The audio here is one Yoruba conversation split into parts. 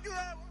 ojú ẹ̀wọ̀n.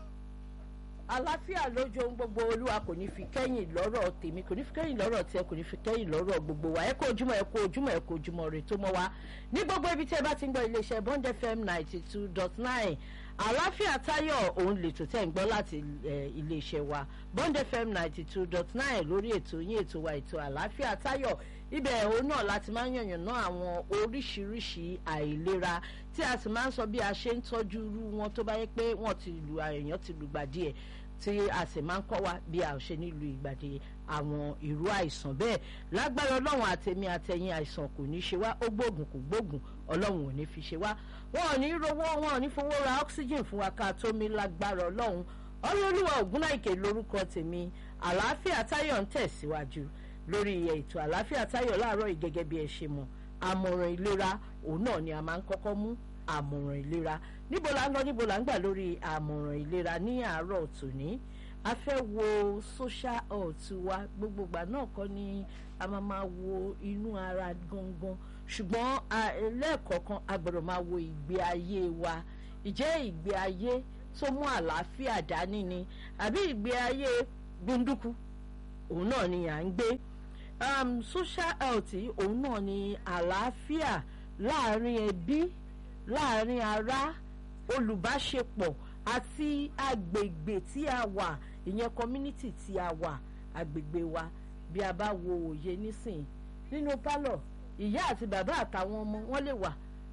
àlàáfíà lójú ohun gbogbo olúwa kò ní fi kẹ́yìn lọ́rọ̀ tèmi kò ní fi kẹ́yìn lọ́rọ̀ tiẹ̀ kò ní fi kẹ́yìn lọ́rọ̀ gbogbo wa ẹ kó ojúmọ́ ẹ kó ojúmọ́ ẹ kó ojúmọ́ rè tó mọ́ wa ní gbogbo ibi tí ẹ bá ti ń gbọ́ iléeṣẹ́ bond fm ninety two dot nine àlàáfíà táyọ̀ òun lètò tẹ́ ń gbọ́ láti iléeṣẹ́ wa bond fm ninety two dot nine lórí ètò yín ètò wa ètò àlàáfíà táyọ̀ ibẹ̀ òun náà láti máa ń yànnàná àwọn oríṣiríṣi àìlera tí a sì máa ń sọ bí a ṣe ń tọ́jú irú wọn tó bá yẹ pé wọ́n ti lu èèyàn ti lùgbà díẹ̀ tí a sì máa ń kọ́ wa bí a ṣe nílùú ìgbàdé àwọn irú àìsàn bẹ́ẹ̀ lágbára ọlọ́run àtẹ̀mí àtẹ̀yìn àìsàn kò ní ṣe wá ó gbóògùn kò gbóògùn ọlọ́run ò ní fi ṣe wá wọn ò ní rówó wọn ò ní fowó ra oxygen fún wa ká tó mi lágbára ọlọ́run ọlọ́lúwa ògúnnáìkè lórúkọ tèmi àlàáfíà táyọ̀ ń tẹ̀síwájú lórí ètò àlàáfíà táyọ̀ láàárọ̀ yìí gẹ́gẹ́ bí ẹ ṣe mọ̀ àmọ̀ràn ìlera òun náà ni a máa ń kọ́kọ́ mú àmọ̀ràn ìlera níbo la ń lọ níbo la ń gbà lórí àmọ̀ràn ìlera ní àárọ̀ tòní a fẹ́ wo social health wa gbogbogbà náà kọ́ ni a máa máa wo inú ara gangan ṣùgbọ́n lẹ́ẹ̀kọ̀ọ̀kan a gbọ́dọ̀ máa wo ìgbé ayé wa ìjẹ́ ìgbé ayé tó mú àlàáfíà dání ni àbí ìgbé ayé gbunduku òun náà ni à ń gbé um, social health òun náà ni àlàáfíà láàrin ẹbí láàrin ará olùbáṣepọ̀ àti agbègbè tí a wà ìyẹn community tí a wà agbègbè wa bí a bá wo òye nísìn nínú pálọ̀ ìyá àti bàbá àtàwọn ọmọ wọn lè wà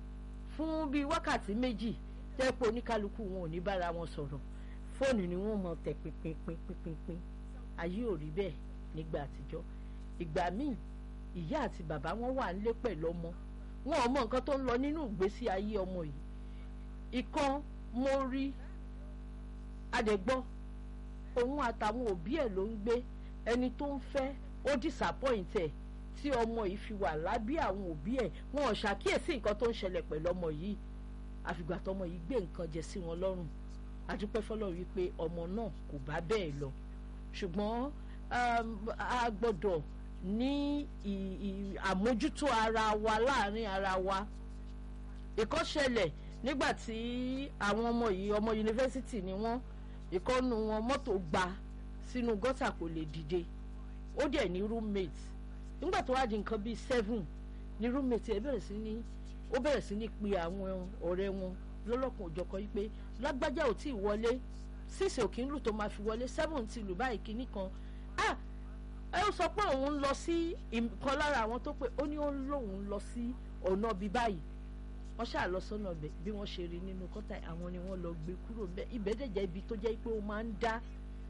fún bíi wákàtí méjì tẹ́pọ̀ oníkálukú wọn ò ní bára wọn sọ̀rọ̀ fóònù ni wọ́n mọ̀ tẹ̀ pínpínpínpínpín ayé ò rí bẹ́ẹ̀ nígbà àtijọ́ ìgbà míì ìyá àti bàbá wọn wà nílé pẹ̀lú ọmọ wọn ò mọ nǹkan tó ń lọ nínú ìgbésí ayé ọmọ yìí ìkan mo rí adẹ̀gbọ́ òun àtàwọn òbí ẹ̀ ló ń gbé ẹni tó ń fẹ́ ó disappoint ẹ̀ tí ọmọ yìí fi wà lábí àwọn òbí ẹ̀ wọn ò ṣàkíyèsí nǹkan tó ń ṣẹlẹ̀ pẹ̀lú ọmọ yìí àfìgbà tọmọ yìí gbé nǹkan jẹ sí wọn lọ́rùn adúpẹ́ fọlọ́run wípé ọmọ náà kò bá bẹ́ẹ̀ lọ ṣùgbọ́n a gbọ́dọ̀ ní àmójútó ara wa láàrin ara wa ìkọ́ṣẹlẹ̀ nígbà tí àwọn ọmọ yìí ọmọ yunifásitì ni wọ́n ìkọ́nu wọn mọ́tò gba sínú gọ́tà kò lè dìde ó dẹ̀ ní roommate nígbà tó wá di nǹkan bíi seven ní roommate ẹ̀ bẹ̀rẹ̀ sí ní ó bẹ̀rẹ̀ sí ní pe àwọn ọ̀rẹ́ wọn lọ́lọ́kan òjọ̀kan yìí pé lágbájá ò tí ì wọlé sísè òkè ń lù tó máa fi wọlé seven ti lù báyìí kínní kan ah ẹ ó sọ pé òun ń lọ sí ìkan lára àwọn tó pé ó ní ó ń lóun lọ sí ọ̀nà bíi báyìí wọ́n ṣáà lọ sọ́nà bẹ̀ bí wọ́n ṣe rí nínú kọ́tà àwọn ni wọ́n lọ gbé kúrò bẹ́ẹ̀ ibẹ̀ dẹ̀ jẹ́ ibi tó jẹ́ pé ó máa ń dá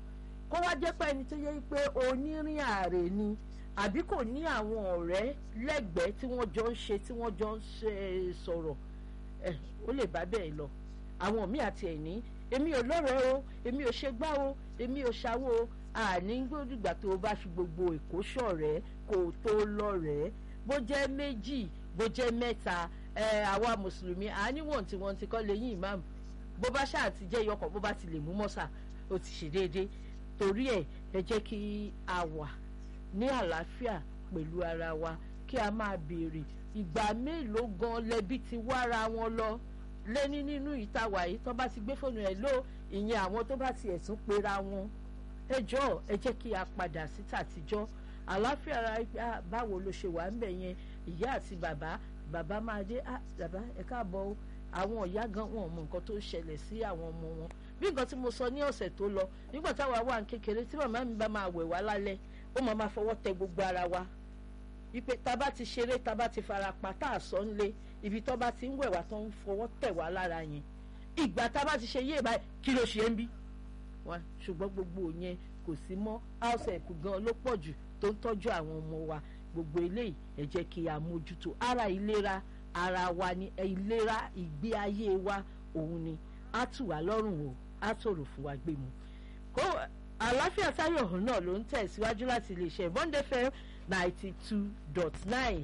kó wá jẹ́ pé ẹni tó jẹ́ pé onírìn ààrẹ ni àbí kò ní àwọn ọ̀rẹ́ lẹ́gbẹ̀ẹ́ tí wọ́n jọ ń ṣe tí wọ́n jọ ń ṣe sọ̀rọ̀ ẹ̀ ó lè bá bẹ́ẹ̀ lọ àwọn míì àti ẹ̀ ní èmi ò lọ́rẹ̀ẹ́ o èmi ò ṣe gbá o èmi ò ṣàwó o àní gbódùgbà tó o bá fi gbogbo èkó ṣọ̀rẹ́ kó o tó lọ́rẹ̀ẹ́ bó jẹ́ méjì bó jẹ́ mẹ́ta ẹ àwa mùsùlùmí àníwọ̀n tí wọ́n ti kọ́ lẹ́yìn ìmáàmù bó bá ṣáà ti jẹ́ iyọkọ̀ bó bá ti lè mú mọ́sà ó ti ṣe déédéé torí ẹ̀ ẹ jẹ́ kí a wà ní àlàáfíà pẹ̀lú ara wa kí a máa béèrè ìgbà mélòó gan lẹbi ti wára wọn lọ lẹ́ni nínú ìtawà yìí tó bá ti gbé fóònù ẹ̀ ló ìyẹn àwọn tó bá ti ẹ̀sùn pera wọn ẹ jọ̀ọ́ ẹ jẹ́ kí a padà sí tàtijọ́ àlàáfíà ara báwo ló ṣe wà ń bẹ̀ yẹn ìyá àti bàbá bàbá máa dé ah bàbá ẹ káàbọ̀ o àwọn ìyá gan wọn mọ nǹkan tó ṣẹlẹ̀ sí àwọn ọmọ wọn bí nǹkan tí mo sọ ní ọ̀sẹ̀ tó lọ nígbà táwa wà ní kékeré tí màmá mi bá máa wẹ̀ wá lálẹ́ ó máa máa fọwọ́ tẹ gbogbo ara wa wípé tá a bá ti ṣeré tá a bá ti fara pa tá a sọ nílé ibi tó bá ti ń wẹ̀ wá tó ń fọwọ́ tẹ̀ wá lára yẹn ìgbà tá a bá ti ṣe yé báyìí kí ló ṣe ń bí wa ṣùgbọ́n gbogbo yẹn kò sí mọ́ house help gan ló pọ̀ jù tó ń tọ́jú àwọn ọmọ wa gbogbo eléyìí ẹ jẹ́ kí a mójútó ara ìlera ara wa ni ìlera ìgbé ayé wa òun ni á tù wá lọ́rùn o á tòrò fún wa gbé mu. kó àlàáfíà táyọ̀ ọ̀hún náà ló ń tẹ̀síwájú láti iléeṣẹ́ bọ́ndé fm ninety two dot nine.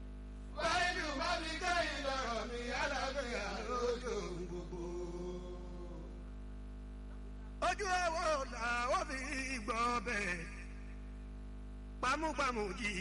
wáyé bá mi kẹ́yìn lọ́rọ̀ mi alábẹ́yà lójú gbogbo. ojú ẹ̀wọ̀n làwọn fi gbọ́ bẹ́ẹ̀ pamúpamù jì